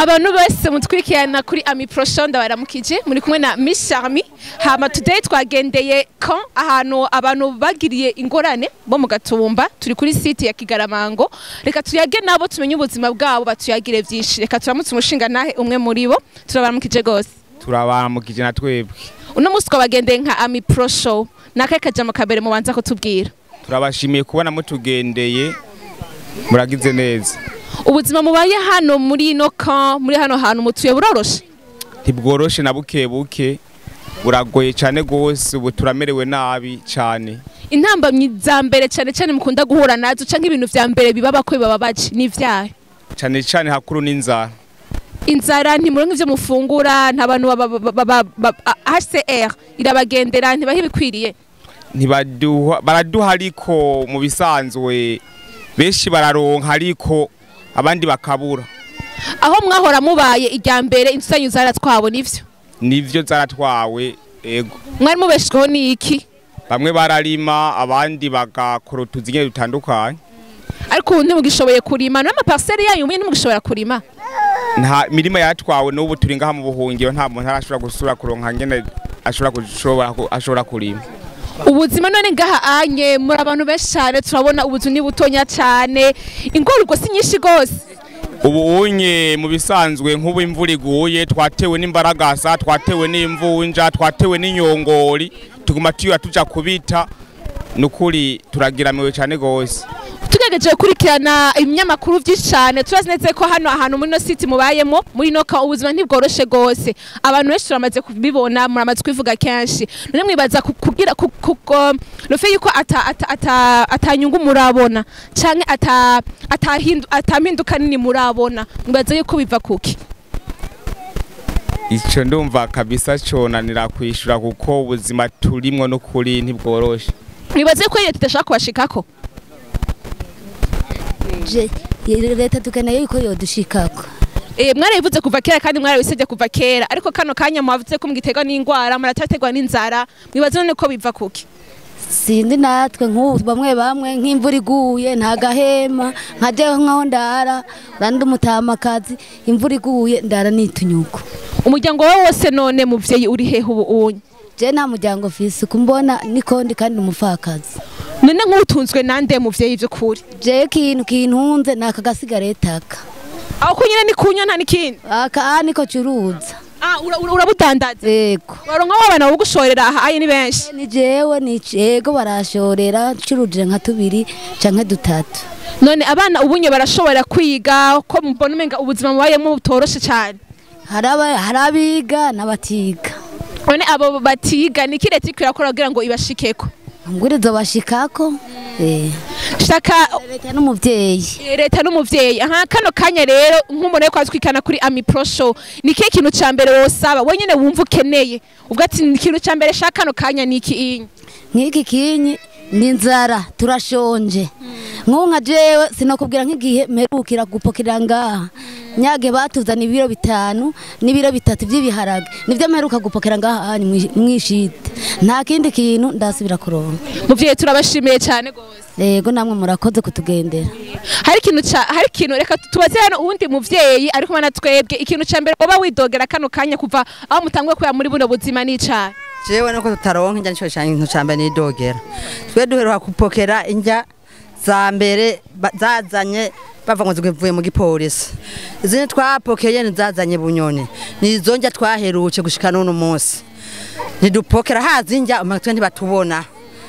abantu bose mutwikirana kuri ami prosho ndabaramukije muri kumwe na Miss Charmy hama today twagendeye kan ahantu abantu bagiriye ingorane bo mu gatumba turi kuri site ya Kigaramango reka tuyage nabo tumenye ubuzima bwabo batuyagire vyinshi reka turamutse umushinga nahe umwe muri bo turabaramukije gose turabaramukije na twebwe uno musi twabagendeye nka ami prosho nakahe kajambo kabere mubanza kutubwira turabashimiye kubona mutugendeye muragize neza ubuzima mubaye hano muri ino kan muri hano hantu mutuye buroroshe ntibworoshe na buke buke buragoye cyane rwose ubu turamerewe nabi cyane intambamyi za mbere cyane cyane mukunda guhura nazo canke ibintu vya mbere bibaba ko bibababaje ni ivyahe cyane cyane hakuru n'inzara inzara ntimuronke ivyo mufungura nta bantu baba- baba- baba- baba- HCR irabagendera ntibaha ibikwiriye ntibaduha baraduha ariko mu bisanzwe benshi bararonka ariko abandi bakabura aho mwahora mubaye irya mbere inzu zanyu zaratwabona ivyo nivyo zaratwawe ego mwari mubeshweho n'iki bamwe bararima abandi bagakora utuzi nyine dutandukanye ariko ubu ntimugishoboye kurima n'amaparsele yanyu mwe ntimugishobora kurima nta mirima yatwawe n'ubu turi ngaha mu buhungiro nta muntu arashobora gusura kuronka ngene ashobora gushobora ku- ashobora kurima ubuzima none ngaha anye muri abantu benshi cyane turabona ubuzu ni butonya cyane ingorwa si nyinshi gose ubu unye mu bisanzwe nk'ubu imvura iguye twatewe n'imbaragasa twatewe n'imvunja twatewe n'inyongori tuguma tuyura tuja kubita nukuri turagiramiwe cyane gose tugerageje gukurikirana ibinyamakuru byinshi cyane turazi neza ko hano ahantu muri ino siti mubayemo muri ino ka ubuzima ntibworoshe rwose abantu benshi turamaze kubibona muramaze kubivuga kenshi none mwibaza ku- kugira ku- ku- ko- rufe yuko ata- ata- ata- atanyungu murabona canke ata- atahindu- atampinduka nini murabona mwibaza yuko biva kuki ico ndumva kabisa conanira kwishura kuko ubuzima turimwo nukuri ntibworoshe mwibaza yuko leta idashaka kubashikako Je- leta dukeneye yuko yodushikako Eh, mwarabivuze kuva kera kandi mwarabisabye kuva kera ariko kano kanya mwavuze ko mugiterwa n'ingwara murataterwa n'inzara mwibaza none ko biva kuki sindi natwe nk'ubu bamwe bamwe nk'imvura iguye nta gahema nkajeho nkaho ndara urandi umutamakazi imvura iguye ndara nitunyuko umuryango wawe wose none muvyeyi uri hehe ubu unye je nta muryango fisi kumbona nikondi kandi umupfakazi none nk'utunzwe nande muvyeyi vy'ukuri je kintu kintunze ni aka gasigaretaka aho kunyene ni kunywa nta n'ikindi aka niko curuza Ah, ura- ura- urabudandaza yego baronka w'abana bo gushorera aha aye ni benshi ni jewe ni yego barashorera ncuruje nka tubiri canke dutatu none abana ubunye barashobora kwiga ko mubona umenga ubuzima mubayemo butoroshe cane hari aba- hari abiga n'abatiga none abo batiga ni iki leta iriko irakora kugira ngo ibashikeko ngurizo bashikako eh shaka leta n'umuvyeyi Eh, leta n'umuvyeyi aha kano kanya rero nk'umuntu ariko atwikana kuri ami pro show ni kihe kintu ca mbere wosaba wenyene wumva ukeneye ubwo ati ni ikintu ca mbere shaka kano kanya ni iki inyi nk'iki kinyi ni inzara turashonje nk'ubu nka jewe sinakubwira nk'igihe mperukira gupokera ngaha nyage batuzana ibiro bitanu n'ibiro bitatu by'ibiharage nibyo mperuka gupokera ngaha hanyu mwishite nta kindi kintu ndasubira kuronka muvyeyi turabashimiye cane gose yego namwe murakoze kutugendera hari ikintu ca hari ikintu reka tubaze hano uwundi muvyeyi ari kumwe na twebwe ikintu ca mbere woba widogera kano kanya kuva aho mutanguye kuya muri buno buzima n'icayi jewe nuko tutaronka injya nico cyane ikintu ca mbere nidogera twe duheruka kupokera injya za mbere ba- zazanye bava ngo zivuye mu gipolisi izindi twapokeye nizazanye bunyoni nizo njya twaheruke gushika n'uno munsi ntidupokera hazi injya umatwe ntibatubona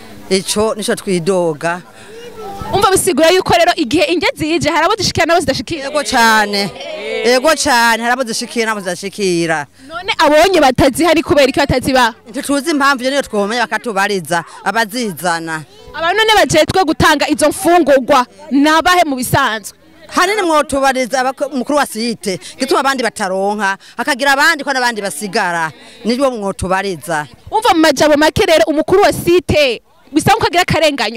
ico nico twidoga umva bisigura yuko rero igihe inge zije hari abo zishikira n'abo zidashikira ego cane ego cane harabo zishikira nabo zidashikira none abonye batazihari kubera iki batazibaha ntituzi impamvu iyo niyo twomenya bakatubariza abazizana abantu none bajejwe gutanga izo mfungurwa nabahe mu bisanzwe hanini mwotubariza abako- umukuru wa site gituma abandi bataronka hakagira abandi ko n'abandi basigara nibyo mwotubariza umva mu majambo make rero umukuru wa site bisa nko agira akarenganyo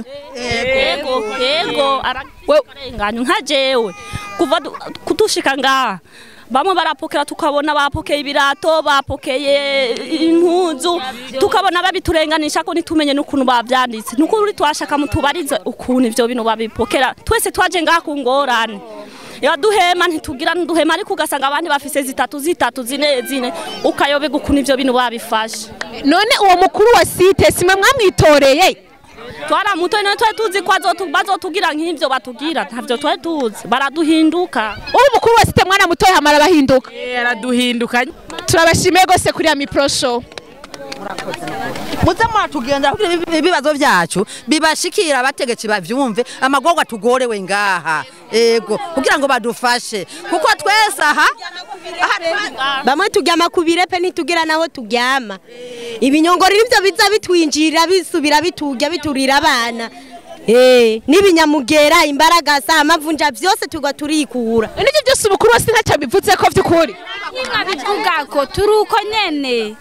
yego yego ararenganyo nka jewe kuva du- kudushika ngaha bamwe barapokera tukabona bapokeye ibirato bapokeye impuzu tukabona babiturenganisha ko ntitumenye n'ukuntu bavyanditse n'ukuri twashaka mutubarize ukuntu ivyo bintu babipokera twese twaje ngaha ku ngorane yaduhema ntitugira nduhema ariko ugasanga abandi bafise zitatu zitatu zine zine ukayoberwa ukuntu ivyo bintu babifashe none uwo mukuru wa site simwe mwamwitoreye twaramutoye none twari tuzi ko azotu- bazotugira nk'ivyo batugira ntavyo twari tuzi baraduhinduka uwo mukuru wa site mwana mutoye hamara bahinduka araduhindukanye turabashimiye gose kuri ya mipro show muze muratugenda kugira ibi- ibibazo byacu bibashikira abategetsi bavyumve amagorwa tugorewe ngaha ego kugira ngo badufashe kuko twese aha aha bamwe turyama ku birepe ntitugira naho turyama ibinyongoro nibyo biza bitwinjirira bisubira biturya biturira abana Eh, n'ibinyamugera imbaragasa amavunja byose tugwa turikura nivyo byose umukuru wa site ntacyo bivuze ko vy'ukuri bivuga ko turi uko nyene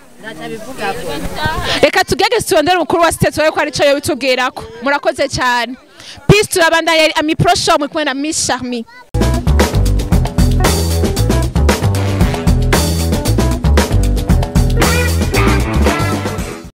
reka tugege turondere umukuru wa site turabe ko arico yobitubwirako murakoze cyane peace turabandanya amipro show mwe kumwe na miss charmi